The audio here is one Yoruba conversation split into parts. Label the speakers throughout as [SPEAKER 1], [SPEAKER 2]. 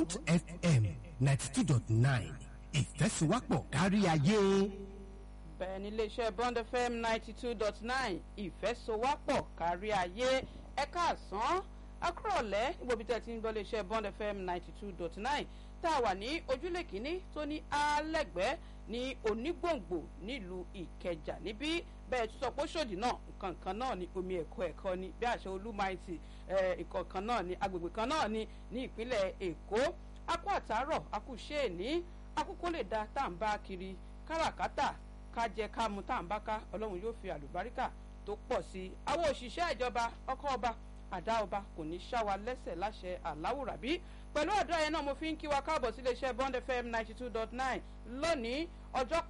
[SPEAKER 1] bond fm ninety two dot nine ìfẹ́síwápọ̀ kárí ayé.
[SPEAKER 2] bẹ́ẹ̀ ni iléeṣẹ́ bond fm ninety two dot nine ìfẹ́sowápọ̀ kárí ayé ẹ̀ka àsán akúrọ̀lẹ́ níbo bí tẹ́ ti ń gbọ́ iléeṣẹ́ bond fm ninety two dot nine tá a wà ní ojúlé kínní tó ní alẹ́gbẹ́ ní onígbòǹgbò nílùú ìkẹjà níbí bẹ́ẹ̀ tún sọ pé ṣòdì náà nǹkan kan náà ní omi ẹ̀kọ́ ẹ̀kọ́ ni bí àṣẹ olúmaìtì ìkọ̀ kan náà ní agbègbè kan náà ní ní ìpínlẹ̀ èkó akú àtàárọ̀ akú ṣéèní akúkó lè da tá à ń bá kiri káràkátà ká jẹ ká mu tá à ń bá ká ọlọ́run yóò fi àlùbáríkà tó pọ̀ sí i àwọn òṣìṣẹ́ ìjọba ọkọ̀ ọba àdá ọba kò ní ṣá wa lẹ́sẹ̀ láṣẹ àláwùrábí pẹ̀lú àdúrà yẹn náà mo fi ń kí wa káàbọ̀ sí iléeṣẹ́ bond fm ninety two dot nine lónìí ọjọ́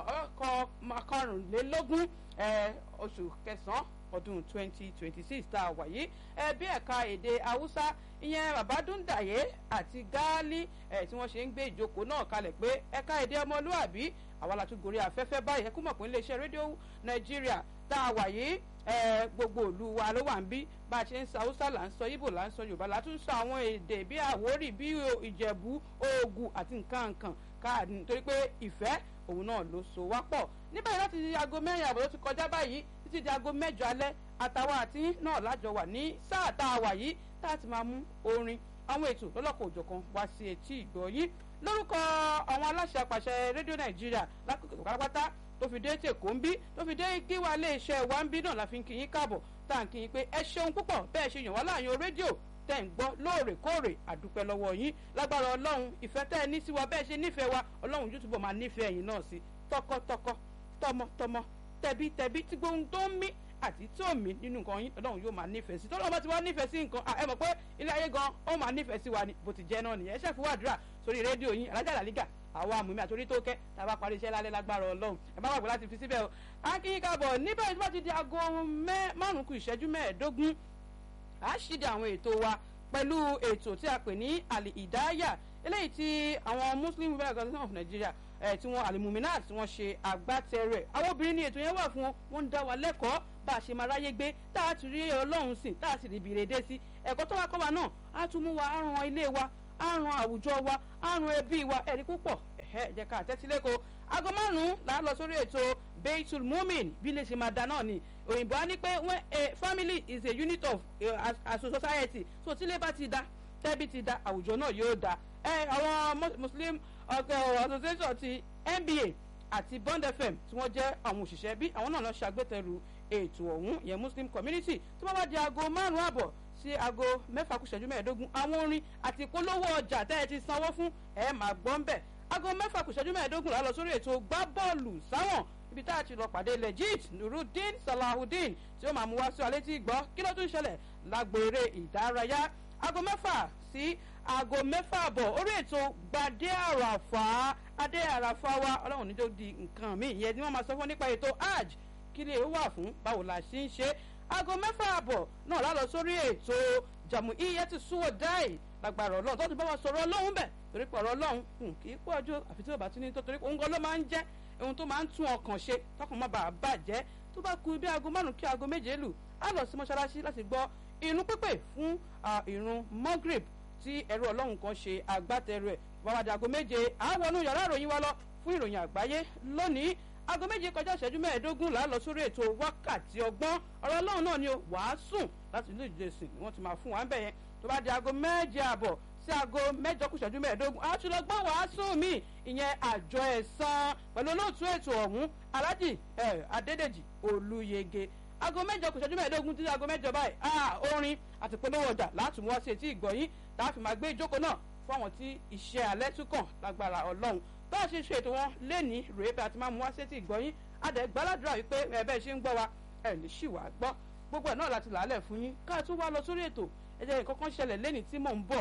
[SPEAKER 2] kọkànlélógún oṣù kẹsàn-án ọdún twenty twenty six tá a wà yìí ẹbí ẹ̀ka èdè haúsá ìyẹn babadúndàyé àti gáálí tí wọ́n ṣe ń gbé ìjókòó náà kalẹ̀ pé ẹ̀ka èdè ọmọlúàbí àwa la tún gorí afẹ́fẹ́ báyìí ẹ kú mọ̀ pé iléeṣẹ́ rédíò nàìjíríà tá a wà yìí gbogbo òlu wa ló wà ń bí bá a ṣe ń sa haúsá là ń sọ ibo là ń sọ yorùbá la tún sọ àwọn èdè bí àwórì bí ìjẹ̀bú oògùn àti nǹkan nǹkan káàdì nítorí pé ìfẹ́ òun náà ló so wá pọ̀ níbẹ̀ láti aago mẹ́rin àbọ̀ ló ti kọjá báyìí títí di aago mẹ́jọ alẹ́ àtàwọn àti náà lájọ wà ní sáà tá a wà yìí tá a ti máa mú orin àwọn ètò lọ́lọ́kọ̀ òjọ̀kan wá sí etí ìgbọ̀nyín lórúkọ àwọn aláṣẹ àpàṣẹ rédíò nàìjíríà lákòókò pátápátá tó fi dé tèkó ń bí tó fi dé gíwá iléeṣẹ́ wa ń bí náà la fi ń kí yín káàbọ̀ tá à ń kí yín pé ẹ ṣeun púpọ̀ bẹ́ẹ̀ ṣe yàn wá láàyò rédíò tẹ́ ń gbọ́ lóòrèkóòrè àdúpẹ́ lọ́wọ́ yín lágbára ọlọ́run ìfẹ́ tẹ́ ẹ ní sí wa bẹ́ẹ̀ ṣe nífẹ̀ẹ́ wa ọlọ́run yóò túbọ̀ máa nífẹ̀ẹ́ yín náà sí tọkọtọkọ tọmọtọmọ tẹbítẹbí tí gbóhùn tó ń mí àti tí ò mí nínú nǹkan yín ọlọ́run yóò máa nífẹ̀ẹ́ sí tọ́lọ́mọ tí wọ́n nífẹ̀ẹ́ sí nǹkan ẹ mọ̀ pé ilé ayé gan ó máa nífẹ̀ẹ́ sí wa ni bó ti jẹ́ náà nìyẹn ẹ ṣe fún wàdúrà sórí rédíò yín alájà làlígà àwọn àmúmi àtòrí tó kẹ́ tá a bá parí iṣẹ́ lálẹ́ lágbára ọlọ́run ẹ bá wà pé láti fi síbẹ̀ o akínyìn káàbọ̀ níbẹ̀ tí wọ́n ti di aago márùn-ún kù ìṣẹ́jú mẹ́ẹ̀ẹ́dógún a ṣíde àwọn ètò wa pẹ̀lú ètò tí a pè ní àlè ìdáyà eléyìí tí àwọn muslim women organization of nigeria ẹ̀ tí wọ́n alimuminat tí wọ́n ṣe agbátẹrù ẹ̀ àwọn obìnrin ní ètò yẹn wà fún wọn wọ́n ń dá wa lẹ́kọ̀ọ́ bá a ṣe máa ráyé gbé tá a ti rí ọlọ́run sìn tá a sì rí ibi ìrèdè sí ẹ̀kọ́ tó wá kọ́ wa náà á tún mú wa á ran ilé wa á ran àwùjọ wa á ran ẹbí wa ẹ̀rí púpọ̀ ẹ̀hẹ́ jẹ́ ká tẹ́tílẹ́kọ̀ọ́ aago márùn-ún là á lọ sórí ètò beitul mumin bí lè ṣe máa da náà ni òyìnbó á ní pé when a family is a unit of uh, as a society so tí ilé bá ti da tẹ́bí ti da àwùjọ náà yóò da ẹ àwọn muslim association ti nba àti bond fm tí wọ́n jẹ́ àwọn òṣìṣẹ́ bí àwọn náà lọ ṣàgbétẹrù ètò ọ̀hún ìyẹn muslim community tó bá wá di aago márùn-ún àbọ̀ sí aago mẹ́fà kù ṣẹ́jú mẹ́ẹ̀ẹ́dógún àwọn orin àti ìpolówó ọjà tẹ́ ẹ ti sanwó fún ẹ máa gbọ́ ń bẹ̀ aago mẹ́fà kù ṣẹ́jú mẹ́ẹ̀ẹ́dógún là lọ sórí ètò gbá bọ́ọ̀lù sáwọn ibi tá a ti lọ pàdé legit nurudeen salahudeen tí ó máa mú wá sí alẹ́ tí gbọ́ kí ló tún ṣẹlẹ̀ lágbèrè ìdárayá aago mẹ́fà sí aago mẹ́fà àbọ̀ orí ètò gbadé àràfà adé àràfà wa ọlọ́run níjó di nǹkan mi ìyẹn ni wọ́n máa sọ fún nípa ètò hajj kí lè wà fún báwo la ṣe ń ṣe aago mẹ́fà àbọ̀ náà lálọ sórí ètò jàmù iye ti súwọ́ dáì lágbára ọlọ́run tó ti bá wa sọ̀rọ̀ ọlọ́run bẹ̀ torí pé ọ̀rọ̀ ọlọ́run kì í pọ̀ ọjọ́ àfi tí ò bá tún ní tó torí òun gan ló máa ń jẹ́ ohun tó máa ń tún ọkàn ṣe tọkàn má bàa bàjẹ́ tó bá ku bí aago márùn kí aago méje lù á lọ sí mọ́ṣáláṣí láti gbọ́ irun pípé fún irun mogrib tí ẹ̀rọ ọlọ́run kan ṣe agbátẹrù ẹ̀ bàbá aago méje àwọnú yàrá ìròyìn wa lọ fún ìròyìn àgbáyé lónìí aago méje kọjá ìṣẹ́jú mẹ́ẹ̀ẹ́dógún là á lọ sórí ètò wákàtí ọgbọ́n ọ̀rọ̀ ọlọ́run náà ni ó wàásùn láti ilé ìjọsìn ni wọ́n ti máa fún wa ń bẹ̀ yẹn tó bá di aago méje àbọ̀ sí aago mẹ́jọ kù ìṣẹ́jú mẹ́ẹ̀ẹ́dógún a tún lọ gbọ́ wàásù mi ìyẹn àjọ ẹ̀sán pẹ̀lú olóòtú ètò ọ̀hún alájì adédèjì olúyege aago mẹ́jọ kù ìṣẹ́jú mẹ́ẹ̀ẹ́dógún títí aago mẹ́jọ báyìí orin àti polówó ọjà láti mú wá sí etí ìgbọ̀nyín tá a fi máa gbé ìjókòó náà fún àwọn tí iṣẹ́ alẹ́ tún kàn lágbára ọlọ́run bá a ṣe ṣe ètò wọn lénìí rèé bí a ti máa mú wá sí etí ìgbọ̀nyín adẹ̀ gbàládùra wípé ẹ̀bẹ̀ ṣe ń gbọ́ wa ẹ̀ ní ṣì wá gbọ́ gbogbo ẹ̀ náà láti làálẹ̀ fún yín ká tún wá lọ sórí ètò ẹ̀jẹ̀ nǹkan kan ṣẹlẹ̀ lénìí tí mò ń bọ̀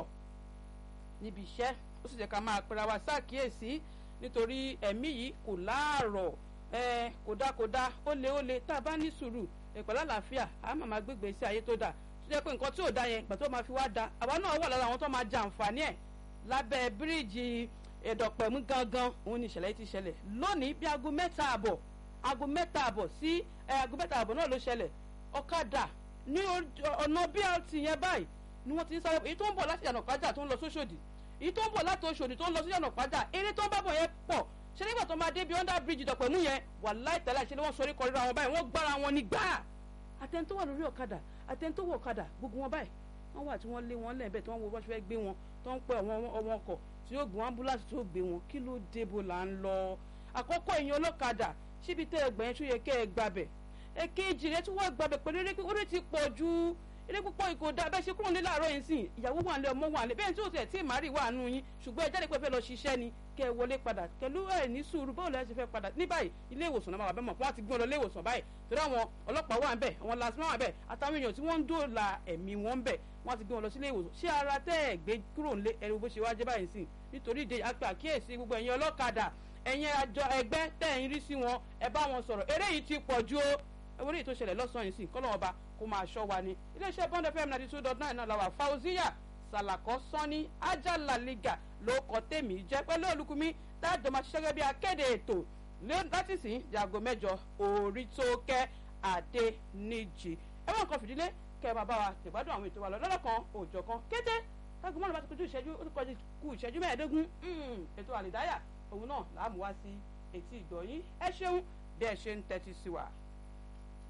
[SPEAKER 2] níbi iṣẹ́ ó sì jẹ́ ká máa pera wa sáàkíyèsí nítorí ẹ̀mí yìí kò láàrọ̀ ẹ kódàkódà ó lé ó lé tá a bá ní sùúrù ìpẹ̀lú àlàáfíà a máa máa gbégbé sí ayé tó dà tó jẹ́ pé nǹkan tí ò da yẹn ìgbà tó máa fi wá da àwa náà wà lára àwọn tó máa jẹ àǹfààní ẹ̀ lábẹ́ bíríìjì ẹ̀dọ̀pẹ̀mú gangan òun ni ìṣẹ̀lẹ̀ yìí ti ṣẹlẹ̀ lónìí bí aago mẹ́ta àbọ̀ aago mẹ́ta àbọ̀ sí aago mẹ́ta àbọ̀ náà ló ṣẹlẹ̀ ọ̀kadà ní ọ̀nà brt yẹn báyìí ni wọ́n ti ń sáré èyí tó ń bọ̀ láti ìyànà kájà tó ń lọ sóṣòdì èyí tó ń bọ̀ láti oṣù òdì tó ń lọ sí ọ̀nà padà eré tó ń bá bọ̀ yẹn pọ̀ ṣé nígbà tó máa dé bí under bridge dọ̀pẹ̀mú yẹn wàláì tẹ́lẹ̀ ṣe ni wọ́n sorí kọrí ra wọn báyìí wọ́n gbára wọn ní gbáà àtẹni tó wà lórí ọ̀kadà àtẹni tó wọ ọ̀kadà gbogbo wọn báyìí wọ́n wà tí wọ́n lé wọn lẹ́ẹ̀bẹ̀ tí wọ́n wo bó ṣe fẹ́ gbé wọn tó ń pẹ́ ọmọ ọkọ̀ tí yóò gbé wọn ambulance tó gbé wọn kí ló dé bó là ń lọ àkọ́kọ́ èèyàn ọlọ́kadà síbi tẹ́ ẹgbẹ̀yìn tó yẹ kẹ́ ẹ gbàbẹ̀ èkejì rẹ tí wọ́n gbàbẹ̀ pẹ̀lú eré orí ti pọ̀ ju eré púpọ̀ ìkò dá bẹ́ẹ̀ ṣe kúrò ní láàárọ̀ yìí sìn ìyàwó wà lé ọmọ wà lé bẹ́ẹ̀ tí ó tẹ̀ tí màrí wà nù yín ṣùgbọ́n ẹ jáde pé fẹ́ lọ ṣiṣẹ́ ni kẹ́ ẹ wọlé padà pẹ̀lú ẹ̀ ní sùúrù báwo lẹ́yìn ṣe fẹ́ padà ní báyìí ilé ìwòsàn náà máa wà bẹ́ẹ̀ mọ̀ wọ́n ti gbé wọn lọ ilé ìwòsàn báyìí torí àwọn ọlọ́pàá wà ń bẹ̀ àwọn lasima wà ń bẹ̀ àtàwọn èèyàn tí wọ́n ń dóòlà ẹ̀mí wọn ń bẹ̀ wọ́n ti gbé wọn lọ sí ilé ìwòsàn ṣé ara tẹ́ ẹ̀ gbé kúrò nílé ẹ̀rù bó ṣe wá jẹ́ báyìí sìn nítorí ìdè àpè àkíyèsí gbogbo ẹ̀yin ọlọ́kadà ẹ̀yin àjọ ẹgbẹ́ tẹ̀ ń rí sí wọn ẹ bá wọn sọ̀rọ̀ eré yìí ti pọ̀ ju o orí ètò ìṣẹ̀lẹ̀ lọ́sàn-án yìí sìn kọ́lọ́ ọba kó máa ṣọ́ wa ni iléeṣẹ́ bond fm ninety two dot nine náà làwà fauziya salakọ sanni ajalaliga ló kọ tèmi jẹ́ pẹ̀lú olùkùnmi tájọ máa ṣiṣẹ́ gẹ́gẹ́ bí akéde ètò láti sìn jago mẹ́jọ orí tó kẹ́ adé níjì ẹ wọ́n nǹkan fìdílé kẹ́ ẹ máa bá wa tẹ̀gbádùn àwọn ètò wa lọ lọ́dọ̀ kan òòjọ́ kan kété kágun mọ́nà bá ti kojú ìṣẹ́jú ó ti kọjú ku ìṣẹ́jú mẹ́ẹ̀ẹ́dógún ètò àlìdáyà òun náà làá mú wá sí etí ìgbọ̀nyín ẹ ṣeun bí ẹ ṣe ń tẹ́tí sí wa.